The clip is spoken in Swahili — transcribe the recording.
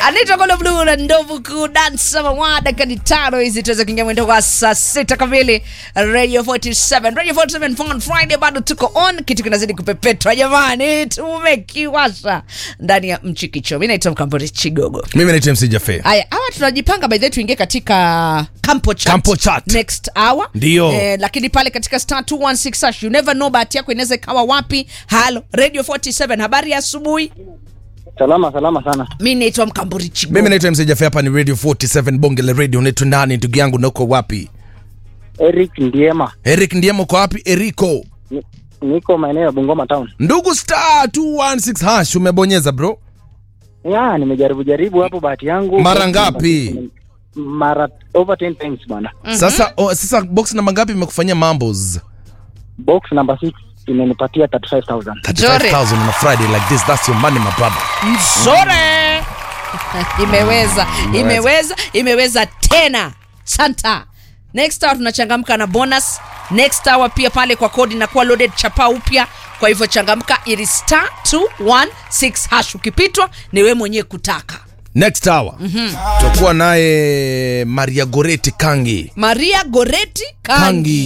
anaitwa Kolo Blue na ndovu kudansa mawada kadi tano hizi tuweze kuingia mwendo kwa saa sita kamili Radio 47 Radio 47 Fun Friday bado tuko on kitu kinazidi kupepetwa jamani tumekiwasha ndani ya mchikicho mimi naitwa Mkambori Chigogo mimi naitwa MC Jafe. Haya, hawa tunajipanga by the way tuingie katika Campo Chat. Campo Chat. Next hour. Ndio. Eh, lakini pale katika star 216 hash you never know bahati yako inaweza ikawa wapi. Halo, Radio 47 habari ya asubuhi. Salama salama sana. Mimi naitwa Mkamburi Chigo. Mimi naitwa MC Jafe, hapa ni Radio 47 Bonge la Radio. Unaitwa nani ndugu yangu na uko wapi? Eric Ndiema. Eric Ndiemo uko wapi? Eriko. Ni- Niko maeneo ya Bungoma town. Ndugu star 216 hash umebonyeza bro. Ya, nimejaribu jaribu hapo bahati yangu. Mara ngapi? Mara over 10 times bwana. Sasa oh, sasa box namba ngapi imekufanyia mambos? Box number 6 imenipatia 35000. 35000 on a Friday like this. That's your money my brother. Mzore. imeweza, imeweza, imeweza tena. Santa. Next hour tunachangamka na bonus. Next hour pia pale kwa kodi na kuwa loaded chapa upya. Kwa hivyo changamka ili star 216 hash ukipitwa ni wewe mwenyewe kutaka. Next hour. Tutakuwa naye Maria Goreti Kangi. Maria Goreti Kangi. Kangi.